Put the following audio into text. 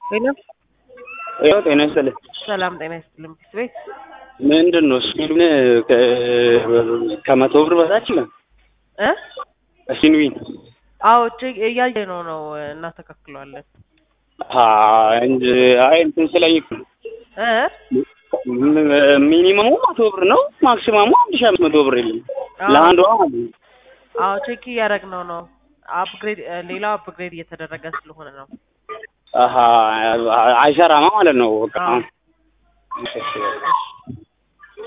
ጤና ያው ጤና ይስጥልኝ። ሰላም ጤና ይስጥልኝ። ፒስ ቤት ምንድን ነው ስፒኑን ከመቶ ብር በታች ነው እ ሲንዊን አዎ ቼክ እያየ ነው ነው እናስተካክለዋለን እንጂ አይ እንትን ስለኝ እኮ ነው። እ ሚኒመሙ መቶ ብር ነው። ማክሲማሙ አንድ ሺህ አምስት መቶ ብር የለም ለአንዷ ማለት ነው። አዎ ቼክ እያደረግነው ነው። አፕግሬድ ሌላው አፕግሬድ እየተደረገ ስለሆነ ነው። አሀ አይሰራማ ማለት ነው። በቃ አዎ። እሺ፣ እሺ።